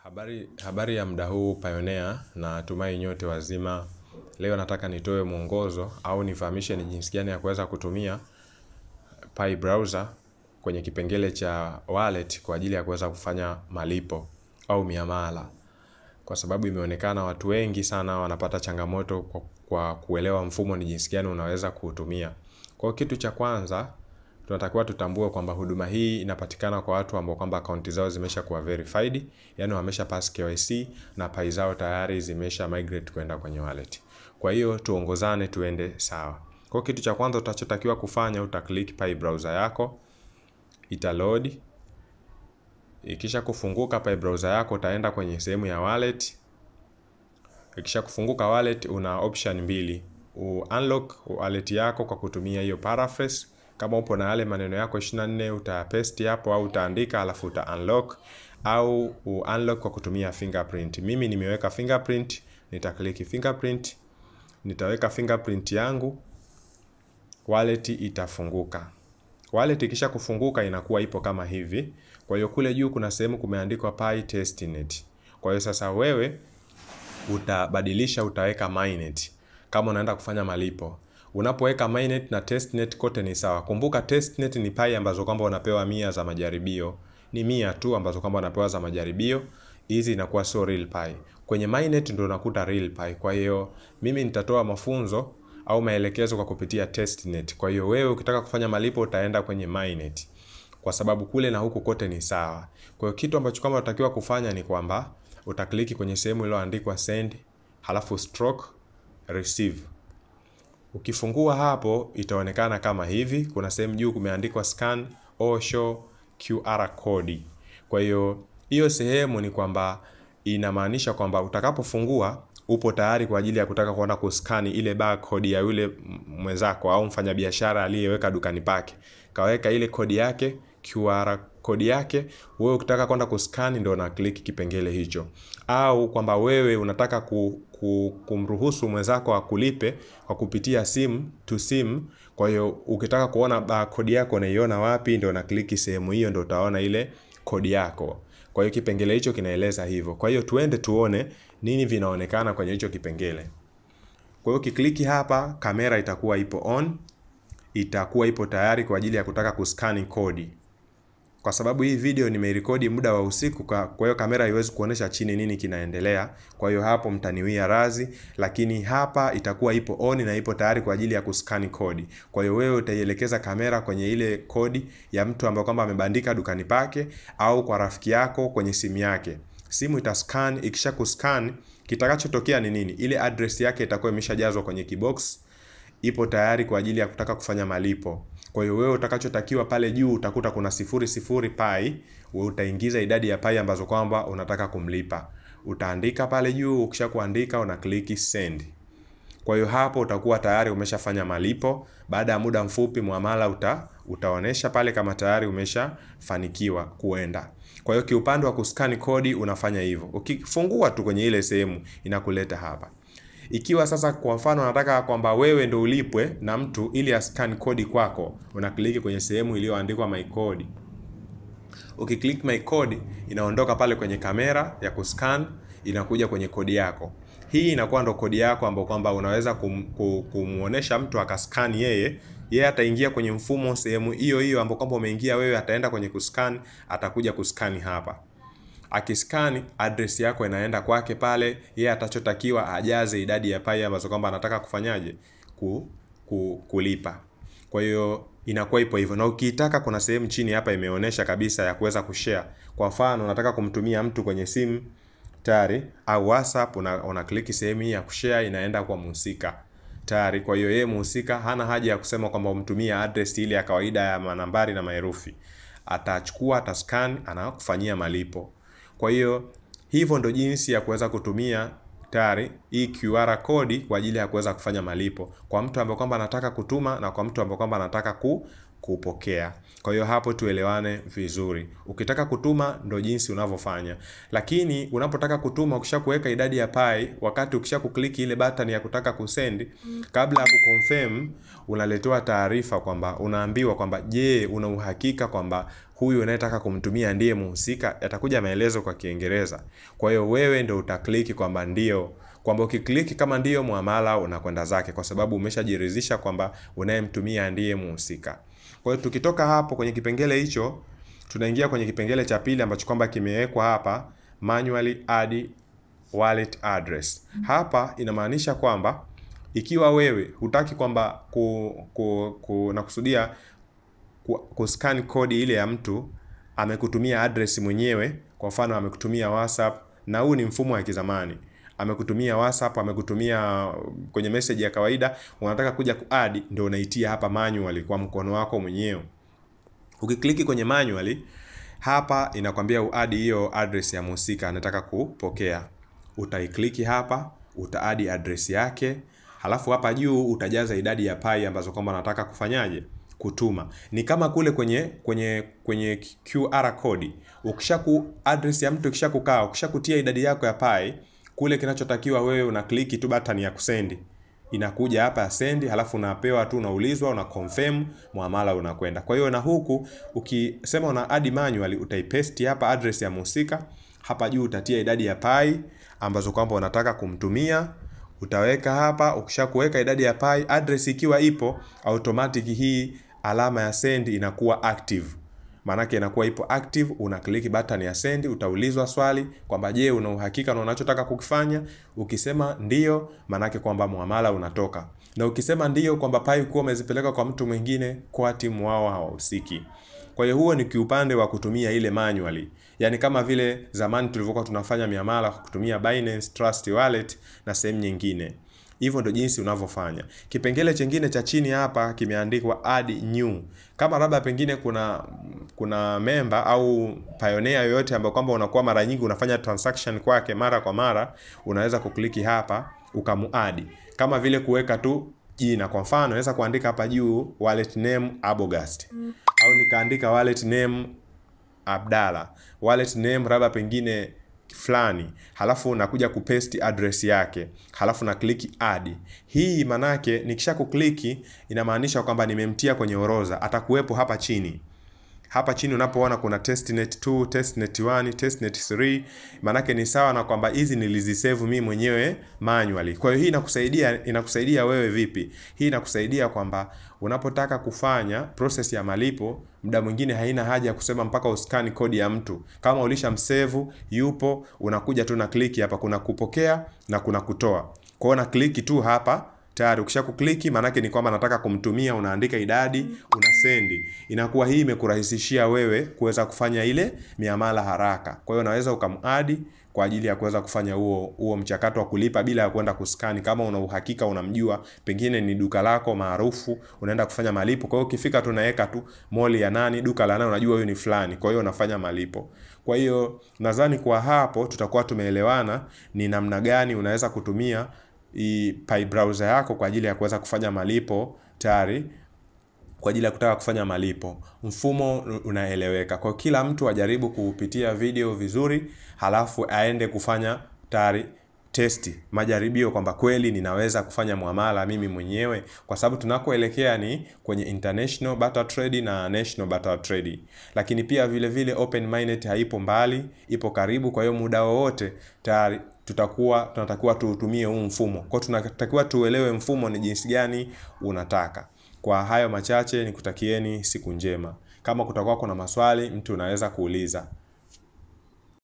Habari, habari ya muda huu Pioneer na tumai nyote wazima. Leo nataka nitoe mwongozo au nifahamishe ni jinsi gani ya kuweza kutumia Pi browser kwenye kipengele cha wallet kwa ajili ya kuweza kufanya malipo au miamala. Kwa sababu imeonekana watu wengi sana wanapata changamoto kwa, kwa kuelewa mfumo ni jinsi gani unaweza kuutumia. Kwa kitu cha kwanza tunatakiwa tutambue kwamba huduma hii inapatikana kwa watu ambao kwamba akaunti zao zimesha kuwa verified, yani wamesha pass KYC na pai zao tayari zimesha migrate kwenda kwenye wallet. Kwa hiyo tuongozane tuende sawa. Kwa kitu cha kwanza utachotakiwa kufanya uta click Pi browser yako, ita load. Ikisha kufunguka Pi browser yako utaenda kwenye sehemu ya wallet. Ikisha kufunguka wallet una option mbili. U unlock wallet yako kwa kutumia hiyo paraphrase kama upo na yale maneno yako 24 utapaste hapo au utaandika alafu uta unlock au u unlock kwa kutumia fingerprint. Mimi nimeweka fingerprint, nita click fingerprint, nitaweka fingerprint yangu, wallet itafunguka. Wallet ikisha kufunguka inakuwa ipo kama hivi. Kwa hiyo kule juu kuna sehemu kumeandikwa Pi testnet. Kwa hiyo sasa wewe utabadilisha utaweka mainnet kama unaenda kufanya malipo unapoweka mainnet na testnet kote ni sawa. Kumbuka testnet ni pai ambazo kwamba unapewa mia za majaribio, ni mia tu ambazo kwamba unapewa za majaribio. Hizi inakuwa sio real pi. Kwenye mainnet ndio unakuta real pi. Kwa hiyo mimi nitatoa mafunzo au maelekezo kwa kupitia testnet. Kwa hiyo wewe ukitaka kufanya malipo utaenda kwenye mainnet, kwa sababu kule na huku kote ni sawa. Kwa hiyo kitu ambacho kama unatakiwa kufanya ni kwamba utakliki kwenye sehemu iliyoandikwa send, halafu stroke receive. Ukifungua hapo itaonekana kama hivi. Kuna sehemu juu kumeandikwa scan or show QR code. Kwa hiyo hiyo sehemu ni kwamba inamaanisha kwamba utakapofungua upo tayari kwa ajili ya kutaka kuenda kuskani ile barcode ya yule mwenzako au mfanyabiashara aliyeweka dukani pake. Kaweka ile kodi yake, QR kodi yake, wewe ukitaka kwenda kuskani ndio una click kipengele hicho. Au kwamba wewe unataka ku, ku, kumruhusu mwenzako akulipe kwa kupitia simu to simu. Kwa hiyo ukitaka kuona barcode yako unaiona wapi, ndio una click sehemu hiyo, ndio utaona ile kodi yako. Kwa hiyo kipengele hicho kinaeleza hivyo. Kwa hiyo tuende tuone nini vinaonekana kwenye hicho kipengele. Kwa hiyo ukikliki hapa, kamera itakuwa ipo on, itakuwa ipo tayari kwa ajili ya kutaka kuskani kodi. Kwa sababu hii video nimeirekodi muda wa usiku, kwa hiyo kamera haiwezi kuonesha chini nini kinaendelea. Kwa hiyo hapo mtaniwia razi, lakini hapa itakuwa ipo on na ipo tayari kwa ajili ya kuskani kodi. Kwa hiyo wewe utaielekeza kamera kwenye ile kodi ya mtu ambaye kwamba amebandika dukani pake au kwa rafiki yako kwenye simu yake. Simu itascan, ikisha kuscan kitakachotokea ni nini? Ile address yake itakuwa imeshajazwa kwenye kibox, ipo tayari kwa ajili ya kutaka kufanya malipo. Kwa hiyo wewe utakachotakiwa pale juu utakuta kuna sifuri sifuri pai, wewe utaingiza idadi ya pai ambazo kwamba unataka kumlipa. Utaandika pale juu, ukisha kuandika una click send. Kwa hiyo hapo utakuwa tayari umeshafanya malipo. Baada ya muda mfupi muamala uta, utaonesha pale kama tayari umeshafanikiwa kuenda. Kwa hiyo kiupande wa kuskani kodi unafanya hivyo. Ukifungua tu kwenye ile sehemu inakuleta hapa. Ikiwa sasa kwa mfano unataka kwamba wewe ndo ulipwe na mtu ili ascan kodi kwako, unakliki kwenye sehemu iliyoandikwa my code. Ukiklik my code inaondoka pale kwenye kamera ya kuscan, inakuja kwenye kodi yako. Hii inakuwa ndo kodi yako ambayo kwamba unaweza kum, kumuonesha mtu akascan yeye yeye ataingia kwenye mfumo sehemu hiyo hiyo ambapo kwamba umeingia wewe, ataenda kwenye kuscan, atakuja kuskani hapa. Akiskani address yako inaenda kwake pale, yeye atachotakiwa ajaze idadi ya pai ambazo kwamba anataka kufanyaje ku, ku, kulipa. Kwa hiyo inakuwa ipo hivyo, na ukiitaka kuna sehemu chini hapa imeonyesha kabisa ya kuweza kushare. Kwa mfano unataka kumtumia mtu kwenye simu tayari au WhatsApp, una, una kliki sehemu hii ya kushare, inaenda kwa mhusika tayari. Kwa hiyo yeye mhusika hana haja ya kusema kwamba umtumie address ile ya kawaida ya manambari na maherufi. Atachukua, atascan, anakufanyia malipo. Kwa hiyo hivyo ndo jinsi ya kuweza kutumia tayari hii QR kodi kwa ajili ya kuweza kufanya malipo kwa mtu ambaye kwamba anataka kutuma na kwa mtu ambaye kwamba anataka ku, kupokea. Kwa hiyo hapo tuelewane vizuri. Ukitaka kutuma ndo jinsi unavyofanya, lakini unapotaka kutuma ukisha kuweka idadi ya pai, wakati ukisha kukliki ile button ya kutaka kusend, kabla ya kuconfirm unaletewa taarifa kwamba unaambiwa kwamba je, una uhakika kwamba huyu unayetaka kumtumia ndiye muhusika, yatakuja maelezo kwa Kiingereza. Kwa hiyo wewe ndio utakliki kwamba ndio, kwamba ukikliki kama ndio, muamala unakwenda zake, kwa sababu umeshajiridhisha kwamba unayemtumia ndiye muhusika. Kwa hiyo tukitoka hapo kwenye kipengele hicho, tunaingia kwenye kipengele cha pili ambacho kwamba kimewekwa hapa, manually add wallet address. Hapa inamaanisha kwamba ikiwa wewe hutaki kwamba ku, ku, ku, nakusudia kuscan kodi ile ya mtu amekutumia address mwenyewe, kwa mfano amekutumia WhatsApp, na huu ni mfumo wa kizamani. Amekutumia WhatsApp, amekutumia kwenye message ya kawaida, unataka kuja kuadd, ndio unaitia hapa manually kwa mkono wako mwenyewe. Ukikliki kwenye manually hapa inakwambia uadi hiyo address ya mhusika anataka kupokea. Utaikliki hapa, utaadi address yake, halafu hapa juu utajaza idadi ya pai ambazo kwamba unataka kufanyaje kutuma. Ni kama kule kwenye kwenye kwenye QR code. Ukisha ku address ya mtu ikisha kukaa, ukisha kutia idadi yako ya pai, kule kinachotakiwa wewe una kliki tu button ya kusendi. Inakuja hapa ya send, halafu unapewa tu, unaulizwa, una confirm, muamala unakwenda. Kwa hiyo na huku ukisema una add manually, utaipaste hapa address ya mhusika, hapa juu utatia idadi ya pai ambazo kwamba unataka kumtumia utaweka hapa. Ukisha kuweka idadi ya pai, address ikiwa ipo automatic, hii alama ya send inakuwa active, maanake inakuwa ipo active. Una click button ya send, utaulizwa swali kwamba je, una uhakika na unachotaka kukifanya? Ukisema ndio, maanake kwamba muamala unatoka, na ukisema ndio kwamba pai kuwa umezipeleka kwa mtu mwingine, kwa timu wao hawahusiki. Kwa hiyo huo ni kiupande wa kutumia ile manually, yaani kama vile zamani tulivyokuwa tunafanya miamala kwa kutumia Binance Trust Wallet na sehemu nyingine. Hivyo ndio jinsi unavyofanya. Kipengele chengine cha chini hapa kimeandikwa add new. Kama labda pengine kuna kuna member au pioneer yoyote ambayo kwamba unakuwa mara nyingi unafanya transaction kwake mara kwa mara, unaweza kukliki hapa ukamuadi, kama vile kuweka tu jina. Kwa mfano naweza kuandika hapa juu wallet name Abogast au nikaandika wallet name Abdalla, wallet name labda pengine fulani, halafu nakuja kupaste address yake, halafu na click add. Hii manake nikisha kukliki inamaanisha kwamba nimemtia kwenye orodha, atakuwepo hapa chini. Hapa chini unapoona kuna testnet 2, testnet 1, testnet 3, manake ni sawa na kwamba hizi nilizisave mimi mwenyewe manually. Kwa hiyo hii inakusaidia inakusaidia wewe vipi? Hii inakusaidia kwamba unapotaka kufanya process ya malipo, muda mwingine haina haja ya kusema mpaka uskani kodi ya mtu. Kama ulishamsave yupo, unakuja tu na kliki hapa, kuna kupokea na kuna kutoa. Kwa hiyo na kliki tu hapa tayari ukisha kukliki maanake ni kwamba nataka kumtumia, unaandika idadi, una sendi. Inakuwa hii imekurahisishia wewe kuweza kufanya ile miamala haraka. Kwa hiyo unaweza ukamadi kwa ajili ya kuweza kufanya huo huo mchakato wa kulipa bila ya kwenda kuskani. Kama una uhakika unamjua, pengine ni duka lako maarufu, unaenda kufanya malipo. Kwa hiyo ukifika tu unaweka tu moli ya nani, duka la nani, unajua huyu ni fulani. Kwa hiyo unafanya malipo. Kwa hiyo nadhani kwa hapo tutakuwa tumeelewana ni namna gani unaweza kutumia i Pi browser yako kwa ajili ya kuweza kufanya malipo tayari kwa ajili ya kutaka kufanya malipo. Mfumo unaeleweka. Kwa kila mtu ajaribu kupitia video vizuri, halafu aende kufanya tayari testi, majaribio kwamba kweli ninaweza kufanya muamala mimi mwenyewe, kwa sababu tunakoelekea ni kwenye international barter trade na national barter trade. Lakini pia vile vile open mainnet haipo mbali, ipo karibu. Kwa hiyo muda wowote tayari tutakuwa tunatakiwa tuutumie huu mfumo. Kwa tunatakiwa tuelewe mfumo ni jinsi gani unataka. Kwa hayo machache nikutakieni siku njema. Kama kutakuwa kuna maswali, mtu unaweza kuuliza.